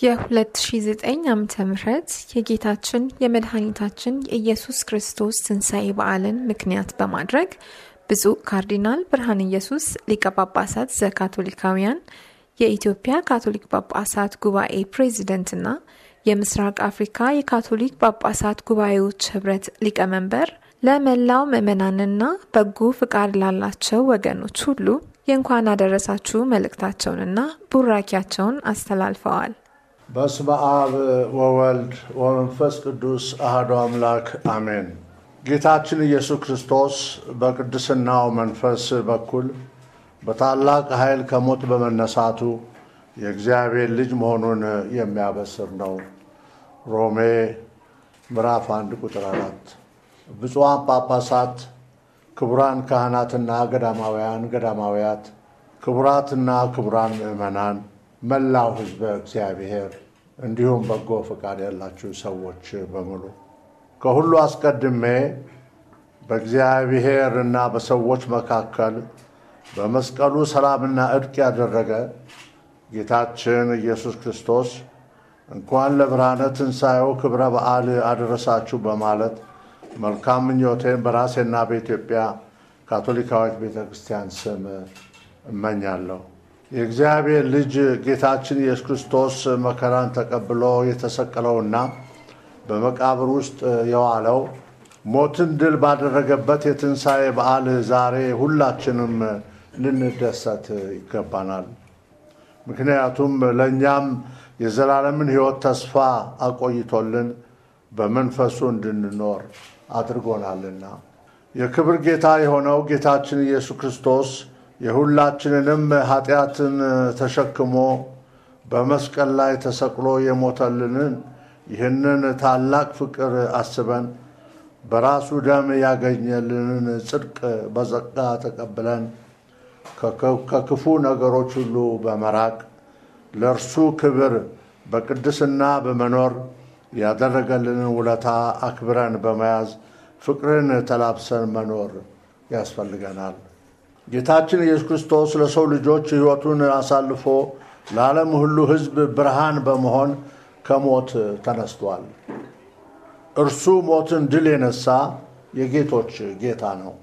የ2009 ዓ ም የጌታችን የመድኃኒታችን የኢየሱስ ክርስቶስ ትንሣኤ በዓልን ምክንያት በማድረግ ብፁዕ ካርዲናል ብርሃነ ኢየሱስ ሊቀ ጳጳሳት ዘካቶሊካውያን የኢትዮጵያ ካቶሊክ ጳጳሳት ጉባኤ ፕሬዚደንትና የምስራቅ አፍሪካ የካቶሊክ ጳጳሳት ጉባኤዎች ህብረት ሊቀመንበር ለመላው ምዕመናንና በጎ ፍቃድ ላላቸው ወገኖች ሁሉ የእንኳን አደረሳችሁ መልእክታቸውንና ቡራኪያቸውን አስተላልፈዋል። በስመ አብ ወወልድ ወመንፈስ ቅዱስ አሐዱ አምላክ አሜን። ጌታችን ኢየሱስ ክርስቶስ በቅድስናው መንፈስ በኩል በታላቅ ኃይል ከሞት በመነሳቱ የእግዚአብሔር ልጅ መሆኑን የሚያበስር ነው። ሮሜ ምዕራፍ አንድ ቁጥር አራት ብፁዓን ጳጳሳት፣ ክቡራን ካህናትና ገዳማውያን ገዳማውያት፣ ክቡራትና ክቡራን ምዕመናን፣ መላው ሕዝበ እግዚአብሔር እንዲሁም በጎ ፈቃድ ያላችሁ ሰዎች በሙሉ ከሁሉ አስቀድሜ በእግዚአብሔር እና በሰዎች መካከል በመስቀሉ ሰላምና እርቅ ያደረገ ጌታችን ኢየሱስ ክርስቶስ እንኳን ለብርሃነ ትንሣኤው ክብረ በዓል አደረሳችሁ በማለት መልካም ምኞቴን በራሴና በኢትዮጵያ ካቶሊካዊት ቤተ ክርስቲያን ስም እመኛለሁ። የእግዚአብሔር ልጅ ጌታችን ኢየሱስ ክርስቶስ መከራን ተቀብሎ የተሰቀለውና በመቃብር ውስጥ የዋለው ሞትን ድል ባደረገበት የትንሣኤ በዓል ዛሬ ሁላችንም ልንደሰት ይገባናል። ምክንያቱም ለእኛም የዘላለምን ሕይወት ተስፋ አቆይቶልን በመንፈሱ እንድንኖር አድርጎናልና የክብር ጌታ የሆነው ጌታችን ኢየሱስ ክርስቶስ የሁላችንንም ኃጢአትን ተሸክሞ በመስቀል ላይ ተሰቅሎ የሞተልንን ይህንን ታላቅ ፍቅር አስበን በራሱ ደም ያገኘልንን ጽድቅ በጸጋ ተቀብለን ከክፉ ነገሮች ሁሉ በመራቅ ለእርሱ ክብር በቅድስና በመኖር ያደረገልንን ውለታ አክብረን በመያዝ ፍቅርን ተላብሰን መኖር ያስፈልገናል። ጌታችን ኢየሱስ ክርስቶስ ለሰው ልጆች ሕይወቱን አሳልፎ ለዓለም ሁሉ ሕዝብ ብርሃን በመሆን ከሞት ተነስቷል። እርሱ ሞትን ድል የነሳ የጌቶች ጌታ ነው።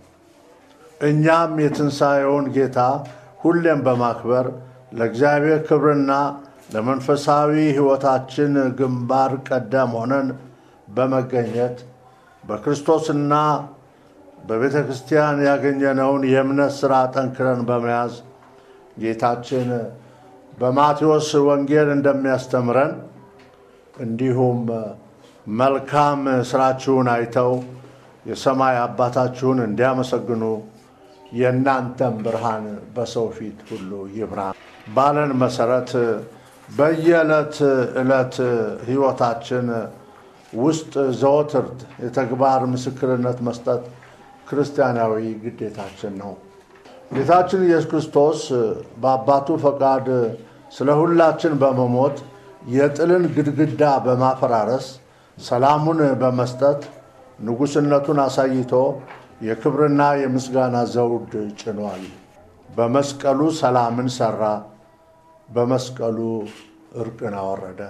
እኛም የትንሣኤውን ጌታ ሁሌም በማክበር ለእግዚአብሔር ክብርና ለመንፈሳዊ ሕይወታችን ግንባር ቀደም ሆነን በመገኘት በክርስቶስና በቤተ ክርስቲያን ያገኘነውን የእምነት ሥራ ጠንክረን በመያዝ ጌታችን በማቴዎስ ወንጌል እንደሚያስተምረን እንዲሁም መልካም ስራችሁን አይተው የሰማይ አባታችሁን እንዲያመሰግኑ የእናንተም ብርሃን በሰው ፊት ሁሉ ይብራ ባለን መሰረት በየዕለት ዕለት ሕይወታችን ውስጥ ዘወትር የተግባር ምስክርነት መስጠት ክርስቲያናዊ ግዴታችን ነው። ጌታችን ኢየሱስ ክርስቶስ በአባቱ ፈቃድ ስለ ሁላችን በመሞት የጥልን ግድግዳ በማፈራረስ ሰላሙን በመስጠት ንጉሥነቱን አሳይቶ የክብርና የምስጋና ዘውድ ጭኗል። በመስቀሉ ሰላምን ሰራ፣ በመስቀሉ እርቅን አወረደ።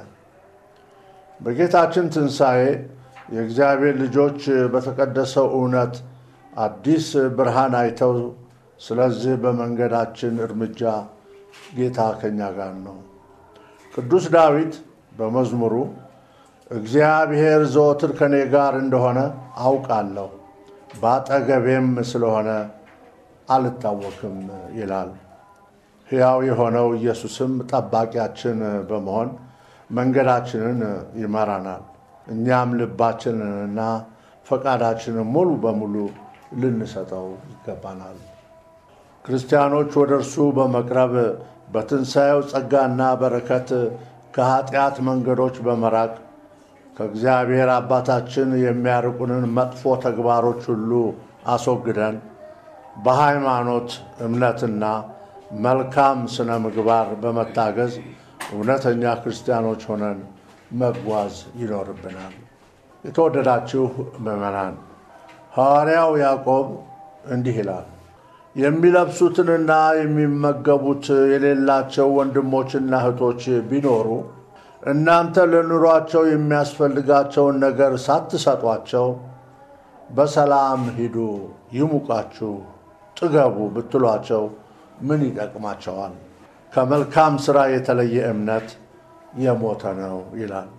በጌታችን ትንሣኤ የእግዚአብሔር ልጆች በተቀደሰው እውነት አዲስ ብርሃን አይተው፣ ስለዚህ በመንገዳችን እርምጃ ጌታ ከኛ ጋር ነው። ቅዱስ ዳዊት በመዝሙሩ እግዚአብሔር ዘወትር ከኔ ጋር እንደሆነ አውቃለሁ፣ በአጠገቤም ስለሆነ አልታወክም ይላል። ሕያው የሆነው ኢየሱስም ጠባቂያችን በመሆን መንገዳችንን ይመራናል። እኛም ልባችንንና ፈቃዳችንን ሙሉ በሙሉ ልንሰጠው ይገባናል። ክርስቲያኖች ወደ እርሱ በመቅረብ በትንሣኤው ጸጋና በረከት ከኃጢአት መንገዶች በመራቅ ከእግዚአብሔር አባታችን የሚያርቁንን መጥፎ ተግባሮች ሁሉ አስወግደን በሃይማኖት እምነትና መልካም ስነ ምግባር በመታገዝ እውነተኛ ክርስቲያኖች ሆነን መጓዝ ይኖርብናል። የተወደዳችሁ ምዕመናን፣ ሐዋርያው ያዕቆብ እንዲህ ይላል የሚለብሱትንና የሚመገቡት የሌላቸው ወንድሞችና እህቶች ቢኖሩ እናንተ ለኑሯቸው የሚያስፈልጋቸውን ነገር ሳትሰጧቸው በሰላም ሂዱ፣ ይሙቃችሁ፣ ጥገቡ ብትሏቸው ምን ይጠቅማቸዋል? ከመልካም ሥራ የተለየ እምነት የሞተ ነው ይላል።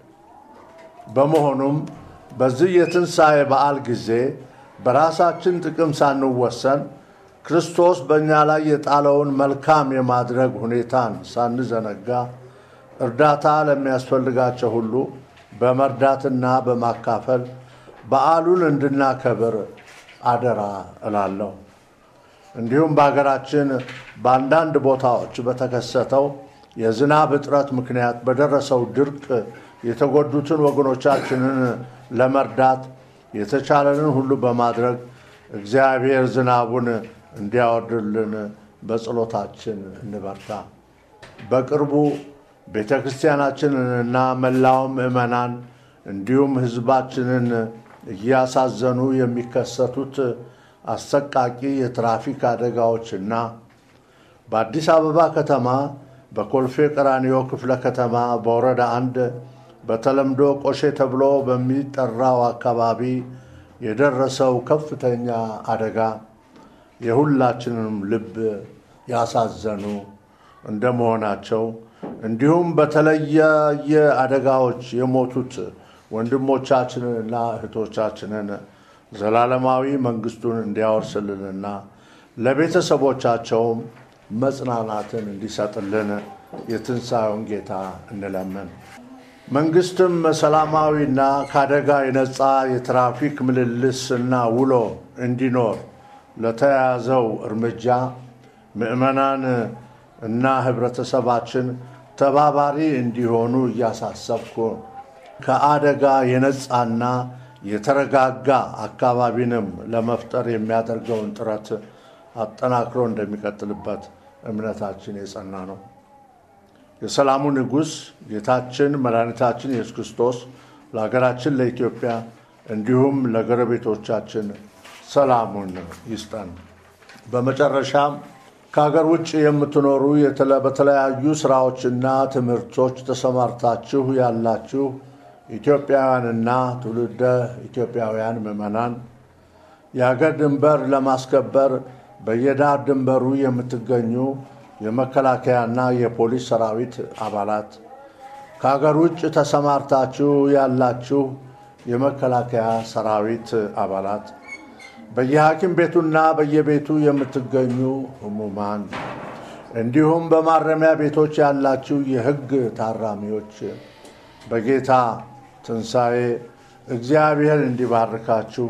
በመሆኑም በዚህ የትንሣኤ በዓል ጊዜ በራሳችን ጥቅም ሳንወሰን ክርስቶስ በእኛ ላይ የጣለውን መልካም የማድረግ ሁኔታን ሳንዘነጋ እርዳታ ለሚያስፈልጋቸው ሁሉ በመርዳትና በማካፈል በዓሉን እንድናከብር አደራ እላለሁ። እንዲሁም በሀገራችን በአንዳንድ ቦታዎች በተከሰተው የዝናብ እጥረት ምክንያት በደረሰው ድርቅ የተጎዱትን ወገኖቻችንን ለመርዳት የተቻለንን ሁሉ በማድረግ እግዚአብሔር ዝናቡን እንዲያወርድልን በጸሎታችን እንበርታ። በቅርቡ ቤተ ክርስቲያናችንንና መላው ምዕመናን እንዲሁም ሕዝባችንን እያሳዘኑ የሚከሰቱት አሰቃቂ የትራፊክ አደጋዎችና በአዲስ አበባ ከተማ በኮልፌ ቀራኒዮ ክፍለ ከተማ በወረዳ አንድ በተለምዶ ቆሼ ተብሎ በሚጠራው አካባቢ የደረሰው ከፍተኛ አደጋ የሁላችንም ልብ ያሳዘኑ እንደመሆናቸው እንዲሁም በተለያየ አደጋዎች የሞቱት ወንድሞቻችንንና እህቶቻችንን ዘላለማዊ መንግስቱን እንዲያወርስልንና ለቤተሰቦቻቸውም መጽናናትን እንዲሰጥልን የትንሣኤውን ጌታ እንለምን። መንግስትም ሰላማዊና ከአደጋ የነፃ የትራፊክ ምልልስና ውሎ እንዲኖር ለተያያዘው እርምጃ ምዕመናን እና ህብረተሰባችን ተባባሪ እንዲሆኑ እያሳሰብኩ ከአደጋ የነፃና የተረጋጋ አካባቢንም ለመፍጠር የሚያደርገውን ጥረት አጠናክሮ እንደሚቀጥልበት እምነታችን የጸና ነው። የሰላሙ ንጉሥ ጌታችን መድኃኒታችን ኢየሱስ ክርስቶስ ለሀገራችን ለኢትዮጵያ እንዲሁም ለጎረቤቶቻችን ሰላሙን ይስጠን። በመጨረሻም ከሀገር ውጭ የምትኖሩ በተለያዩ ስራዎችና ትምህርቶች ተሰማርታችሁ ያላችሁ ኢትዮጵያውያንና ትውልደ ኢትዮጵያውያን ምዕመናን የሀገር ድንበር ለማስከበር በየዳር ድንበሩ የምትገኙ የመከላከያና የፖሊስ ሰራዊት አባላት፣ ከሀገር ውጭ ተሰማርታችሁ ያላችሁ የመከላከያ ሰራዊት አባላት፣ በየሐኪም ቤቱና በየቤቱ የምትገኙ ህሙማን፣ እንዲሁም በማረሚያ ቤቶች ያላችሁ የሕግ ታራሚዎች በጌታ ትንሣኤ እግዚአብሔር እንዲባርካችሁ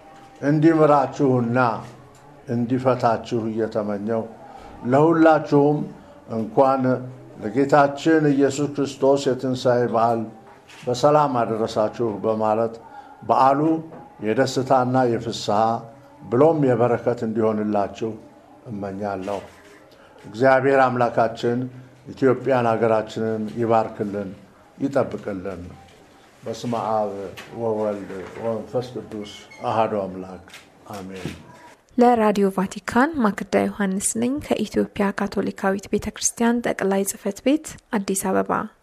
እንዲምራችሁና እንዲፈታችሁ እየተመኘው ለሁላችሁም እንኳን ለጌታችን ኢየሱስ ክርስቶስ የትንሣኤ በዓል በሰላም አደረሳችሁ በማለት በዓሉ የደስታና የፍስሐ ብሎም የበረከት እንዲሆንላችሁ እመኛለሁ። እግዚአብሔር አምላካችን ኢትዮጵያን ሀገራችንን ይባርክልን፣ ይጠብቅልን። በስመ አብ ወወልድ ወመንፈስ ቅዱስ አሐዱ አምላክ አሜን። ለራዲዮ ቫቲካን ማክዳ ዮሐንስ ነኝ ከኢትዮጵያ ካቶሊካዊት ቤተ ክርስቲያን ጠቅላይ ጽሕፈት ቤት አዲስ አበባ